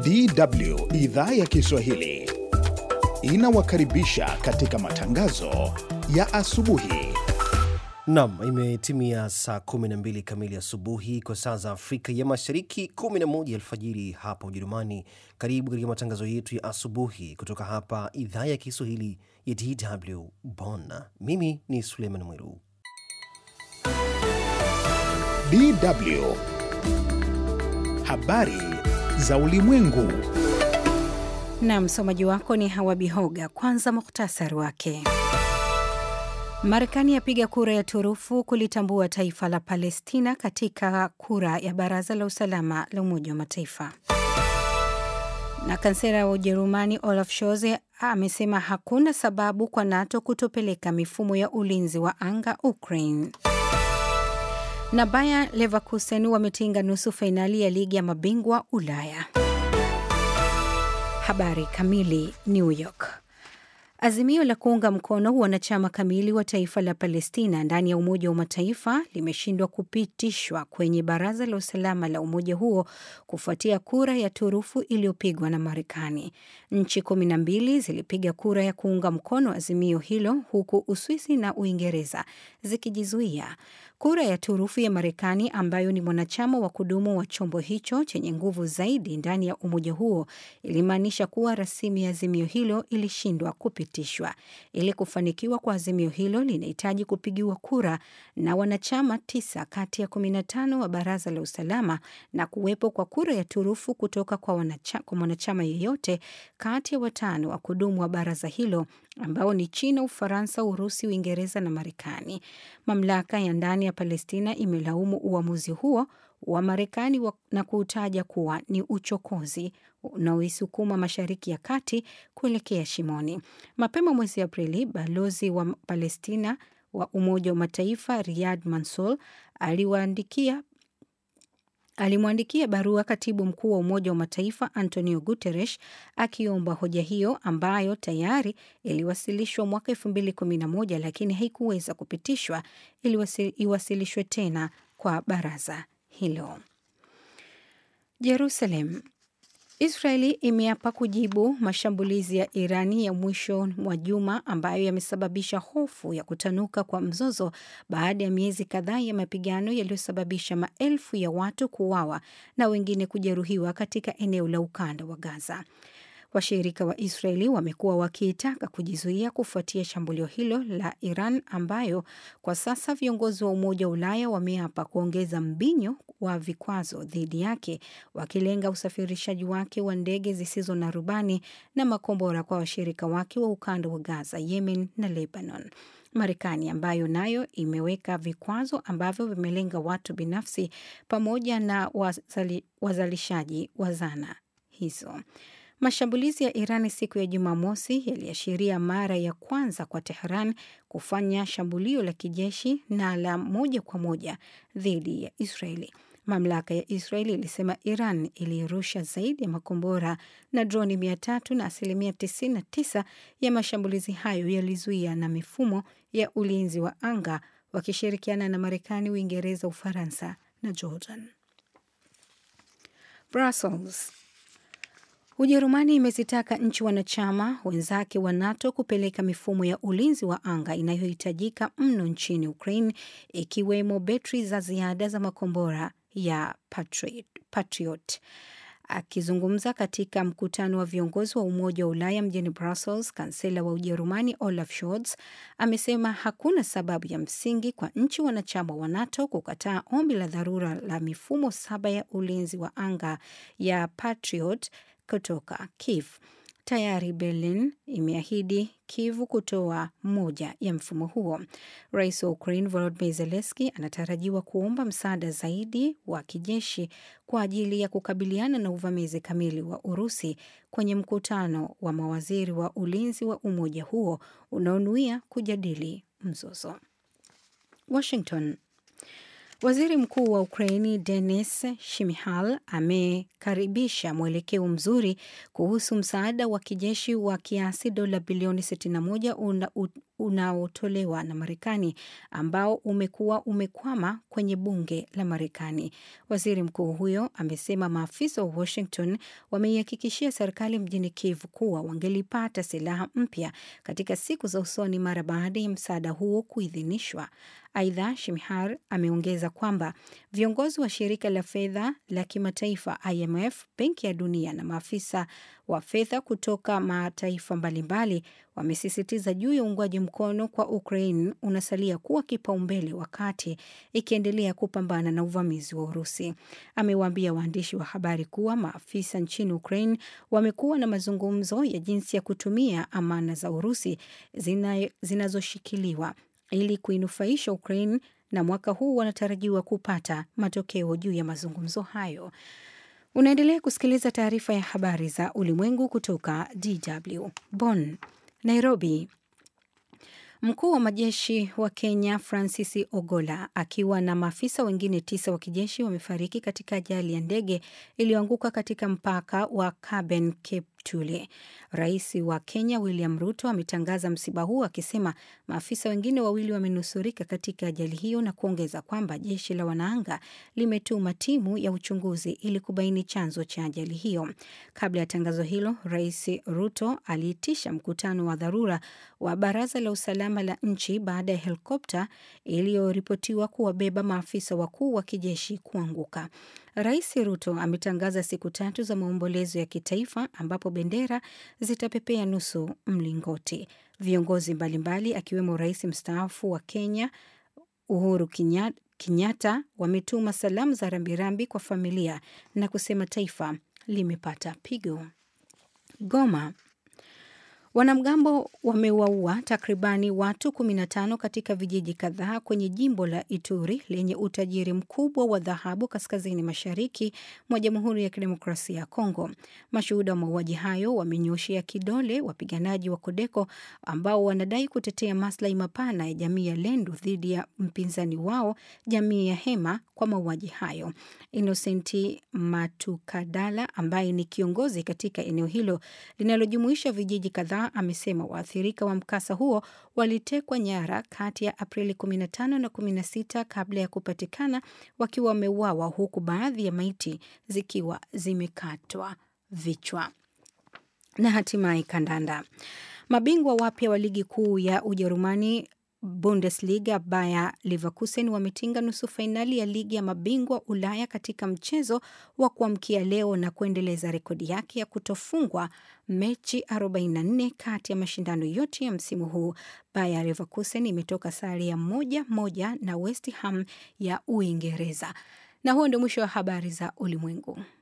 DW idhaa ya Kiswahili inawakaribisha katika matangazo ya asubuhi. Nam, imetimia saa 12 kamili asubuhi kwa saa za Afrika ya Mashariki, 11 alfajiri hapa Ujerumani. Karibu katika matangazo yetu ya asubuhi kutoka hapa idhaa ya Kiswahili ya DW Bonn. Mimi ni Suleiman Mwiru. DW habari za ulimwengu. Na msomaji wako ni Hawa Bihoga. Kwanza muhtasari wake. Marekani yapiga kura ya turufu kulitambua taifa la Palestina katika kura ya Baraza la Usalama la Umoja wa Mataifa. Na kansela wa Ujerumani Olaf Scholz amesema hakuna sababu kwa NATO kutopeleka mifumo ya ulinzi wa anga Ukraine. Na Bayer Leverkusen wametinga nusu fainali ya ligi ya mabingwa Ulaya. Habari kamili. New York. Azimio la kuunga mkono wanachama kamili wa taifa la Palestina ndani ya Umoja wa Mataifa limeshindwa kupitishwa kwenye Baraza la Usalama la umoja huo kufuatia kura ya turufu iliyopigwa na Marekani. Nchi kumi na mbili zilipiga kura ya kuunga mkono azimio hilo huku Uswisi na Uingereza zikijizuia. Kura ya turufu ya Marekani ambayo ni mwanachama wa kudumu wa chombo hicho chenye nguvu zaidi ndani ya umoja huo ilimaanisha kuwa rasimu ya azimio hilo ilishindwa kupitishwa. Ili kufanikiwa kwa azimio hilo linahitaji kupigiwa kura na wanachama tisa kati ya kumi na tano wa Baraza la Usalama na kuwepo kwa kura ya turufu kutoka kwa, wanacha, kwa mwanachama yeyote kati ya watano wa kudumu wa baraza hilo ambao ni China, Ufaransa, Urusi, Uingereza na Marekani. Mamlaka ya ndani ya Palestina imelaumu uamuzi huo wa Marekani na kuutaja kuwa ni uchokozi unaoisukuma Mashariki ya Kati kuelekea shimoni. Mapema mwezi Aprili, balozi wa Palestina wa Umoja wa Mataifa Riyad Mansour aliwaandikia alimwandikia barua katibu mkuu wa Umoja wa Mataifa Antonio Guterres akiomba hoja hiyo ambayo tayari iliwasilishwa mwaka elfu mbili kumi na moja lakini haikuweza kupitishwa iwasilishwe tena kwa baraza hilo. Jerusalem. Israeli imeapa kujibu mashambulizi ya Irani ya mwisho mwa juma ambayo yamesababisha hofu ya kutanuka kwa mzozo baada ya miezi kadhaa ya mapigano yaliyosababisha maelfu ya watu kuuawa na wengine kujeruhiwa katika eneo la ukanda wa Gaza. Washirika wa Israeli wamekuwa wakiitaka kujizuia kufuatia shambulio hilo la Iran ambayo kwa sasa viongozi wa Umoja wa Ulaya wameapa kuongeza mbinyo wa vikwazo dhidi yake, wakilenga usafirishaji wake wa ndege zisizo na rubani na makombora kwa washirika wake wa ukanda wa Gaza, Yemen na Lebanon. Marekani ambayo nayo imeweka vikwazo ambavyo vimelenga watu binafsi pamoja na wazali, wazalishaji wa zana hizo. Mashambulizi ya Irani siku ya Jumamosi yaliashiria mara ya kwanza kwa Tehran kufanya shambulio la kijeshi na la moja kwa moja dhidi ya Israeli. Mamlaka ya Israeli ilisema Iran ilirusha zaidi ya makombora na droni mia tatu na asilimia 99 ya mashambulizi hayo yalizuia na mifumo ya ulinzi wa anga wakishirikiana na Marekani, Uingereza, Ufaransa na Jordan. Brussels. Ujerumani imezitaka nchi wanachama wenzake wa NATO kupeleka mifumo ya ulinzi wa anga inayohitajika mno nchini Ukraine, ikiwemo betri za ziada za makombora ya Patriot. Patriot. Akizungumza katika mkutano wa viongozi wa Umoja wa Ulaya mjini Brussels, kansela wa Ujerumani Olaf Scholz amesema hakuna sababu ya msingi kwa nchi wanachama wa NATO kukataa ombi la dharura la mifumo saba ya ulinzi wa anga ya Patriot kutoka Kiev. Tayari Berlin imeahidi Kiev kutoa moja ya mfumo huo. Rais wa Ukraine Volodymyr Zelensky anatarajiwa kuomba msaada zaidi wa kijeshi kwa ajili ya kukabiliana na uvamizi kamili wa Urusi kwenye mkutano wa mawaziri wa ulinzi wa umoja huo unaonuia kujadili mzozo. Washington. Waziri Mkuu wa Ukraini Denis Shmyhal amekaribisha mwelekeo mzuri kuhusu msaada wa kijeshi wa kiasi dola bilioni 61 una, unaotolewa na Marekani ambao umekuwa umekwama kwenye bunge la Marekani. Waziri mkuu huyo amesema maafisa wa Washington wameihakikishia serikali mjini Kiev kuwa wangelipata silaha mpya katika siku za usoni mara baada ya msaada huo kuidhinishwa. Aidha, Shimhar ameongeza kwamba viongozi wa shirika la fedha la kimataifa IMF, Benki ya Dunia na maafisa wa fedha kutoka mataifa mbalimbali wamesisitiza juu ya uungwaji mkono kwa Ukraine unasalia kuwa kipaumbele wakati ikiendelea kupambana na uvamizi wa Urusi. Amewaambia waandishi wa habari kuwa maafisa nchini Ukraine wamekuwa na mazungumzo ya jinsi ya kutumia amana za Urusi zina, zinazoshikiliwa ili kuinufaisha Ukraine na mwaka huu wanatarajiwa kupata matokeo juu ya mazungumzo hayo. Unaendelea kusikiliza taarifa ya habari za ulimwengu kutoka DW Bonn. Nairobi. Mkuu wa majeshi wa Kenya Francis Ogola akiwa na maafisa wengine tisa wa kijeshi wamefariki katika ajali ya ndege iliyoanguka katika mpaka wa Caben Cape Tule. Rais wa Kenya William Ruto ametangaza msiba huu akisema maafisa wengine wawili wamenusurika katika ajali hiyo na kuongeza kwamba jeshi la wanaanga limetuma timu ya uchunguzi ili kubaini chanzo cha ajali hiyo. Kabla ya tangazo hilo, Rais Ruto aliitisha mkutano wa dharura wa baraza la usalama la nchi baada ya helikopta iliyoripotiwa kuwabeba maafisa wakuu wa kijeshi kuanguka. Rais Ruto ametangaza siku tatu za maombolezo ya kitaifa ambapo bendera zitapepea nusu mlingoti. Viongozi mbalimbali akiwemo rais mstaafu wa Kenya Uhuru Kenyatta wametuma salamu za rambirambi kwa familia na kusema taifa limepata pigo. Goma. Wanamgambo wamewaua takribani watu 15 katika vijiji kadhaa kwenye jimbo la Ituri lenye utajiri mkubwa wa dhahabu kaskazini mashariki mwa Jamhuri ya Kidemokrasia ya Kongo. Mashuhuda wa mauaji hayo wamenyoshea kidole wapiganaji wa Kodeko ambao wanadai kutetea maslahi mapana ya jamii ya Lendu dhidi ya mpinzani wao jamii ya Hema kwa mauaji hayo. Innocenti Matukadala ambaye ni kiongozi katika eneo hilo linalojumuisha vijiji kadhaa amesema waathirika wa mkasa huo walitekwa nyara kati ya Aprili 15 na 16 kabla ya kupatikana wakiwa wameuawa, huku baadhi ya maiti zikiwa zimekatwa vichwa. Na hatimaye kandanda. Mabingwa wapya wa ligi kuu ya Ujerumani Bundesliga Bayer Leverkusen wametinga nusu fainali ya ligi ya mabingwa Ulaya katika mchezo wa kuamkia leo na kuendeleza rekodi yake ya kutofungwa mechi 44 kati ya mashindano yote ya msimu huu. Bayer Leverkusen imetoka sare ya moja moja na West Ham ya Uingereza. Na huo ndio mwisho wa habari za ulimwengu.